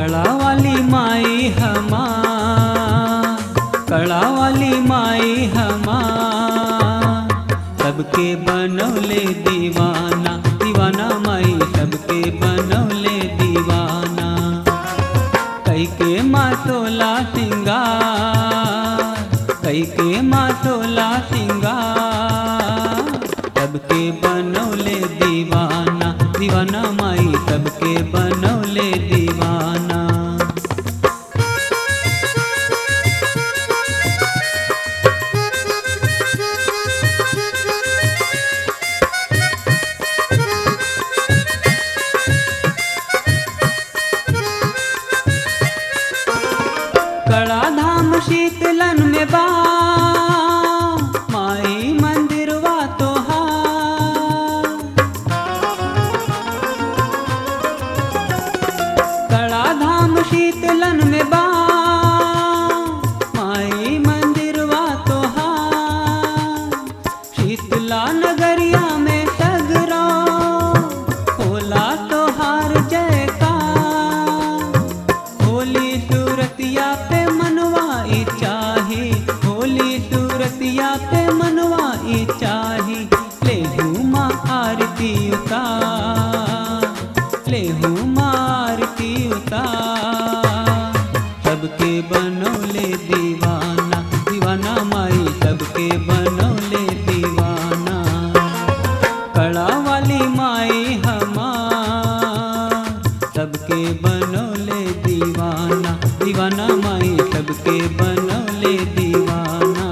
कड़ा वाली माई हमार कड़ा वाली माई हमार सबके बनौले दीवाना दीवाना माई सबके बनौले दीवाना कई के मातोला सिंगार कई के मातोला सिंगार सबके बनौले दीवाना दीवाना माई सबके बनौले दीवाना कड़ा धाम शीतलन में बा माई मंदिरवा तोहार कड़ा धाम शीतलन में बा माई मंदिरवा तोहार शीतला नगरिया में सगरो होला तोहार जयकार होली सूरतिया पे मनवाई चाही होली सूरतिया पे मनवाई चाही ले माँ आरती उतार ले माँ आरती उतार सबके बनौले दीवाना दीवाना माई सबके बनौले दीवाना कड़ा वाली माई हमार सबके बनौले दीवाना दीवाना माई सबके बनौले दीवाना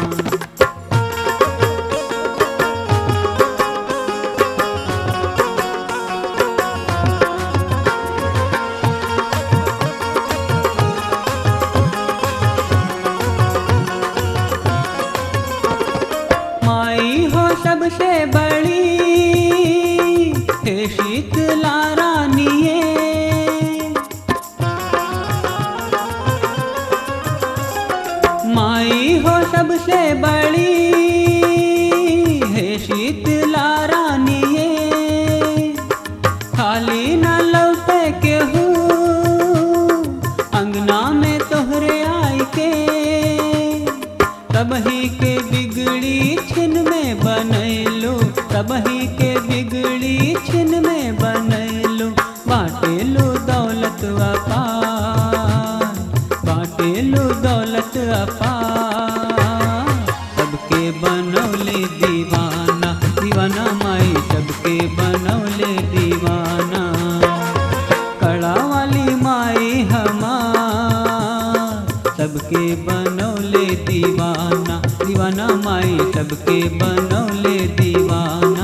माई हो सबसे बड़ी हे शीतला रानिए माई हो सबसे बड़ी हे शीतला रानिए खाली न लौटे के हूँ अंगना में तोहरे आई के तबही के बिगड़ी छिन में बनैलो तबही के बिगड़ी छिन में बनैलो बाटेलो दौलत अपार बाटेलो दौलत अपार सबके बनौले दीवाना दीवाना माई सबके बनौले दीवाना कड़ा वाली माई हमार सबके बनौले दीवाना दीवाना माई सबके बनौले दीवाना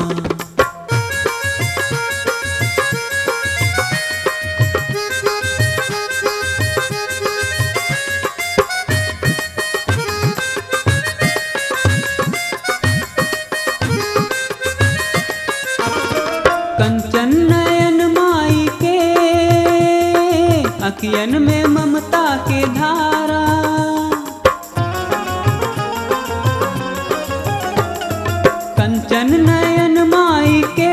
कंचन नयन माई के अखियन में ममता के धारा कंचन नयन माई के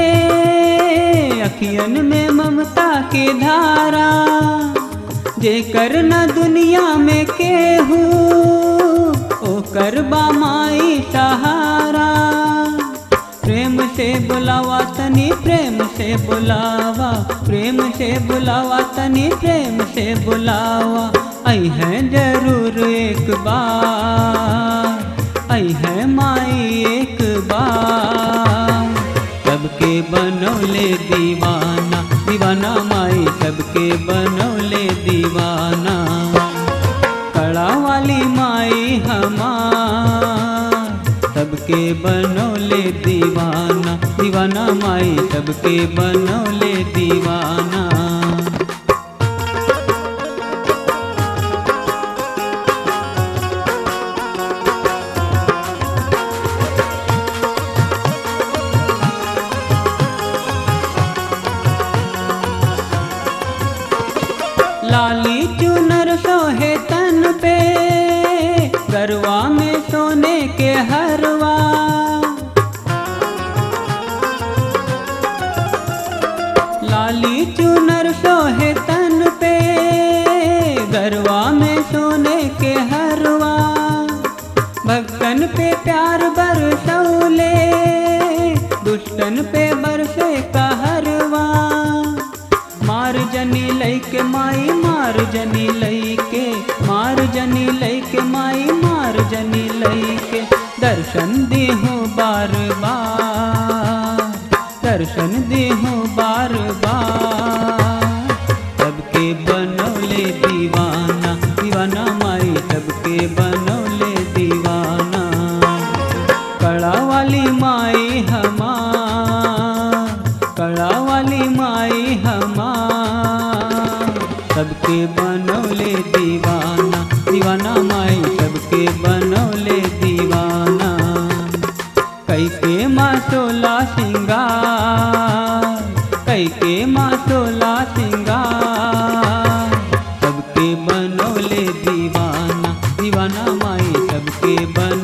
अखियन में ममता के धारा जेकर न दुनिया में केहू ओकर बा माई सहारा प्रेम से बुलावा तनी प्रेम से बुलावा प्रेम से बुलावा तनी प्रेम से बुलावा आई है जरूर एक बार आई है माई एक बार सबके बनौले दीवाना दीवाना माई सबके बनौले दीवाना कड़ा वाली माई हमार सबके बनौले दीवाना दीवाना माई सबके बनौले दीवाना लाली चुनर सोहे तन पे गरवा में सोने के हरवा लाली चुनर सोहे तन जनी लैके माई मार जनी लैके मार जनी लैके माई मार जनी लैके दर्शन देहूँ बार बार दर्शन देहूँ बार बार सबके बनौले दीवाना दीवाना माई सबके बनौले दीवाना कड़ा वाली माई हमार कड़ा वाली माई हमार सबके बनौले दीवाना दीवाना माई सबके बनौले दीवाना कैके माँ सोला सिंगार कैके माँ सोला सिंगार सबके बनौले दीवाना दीवाना माई सबके बन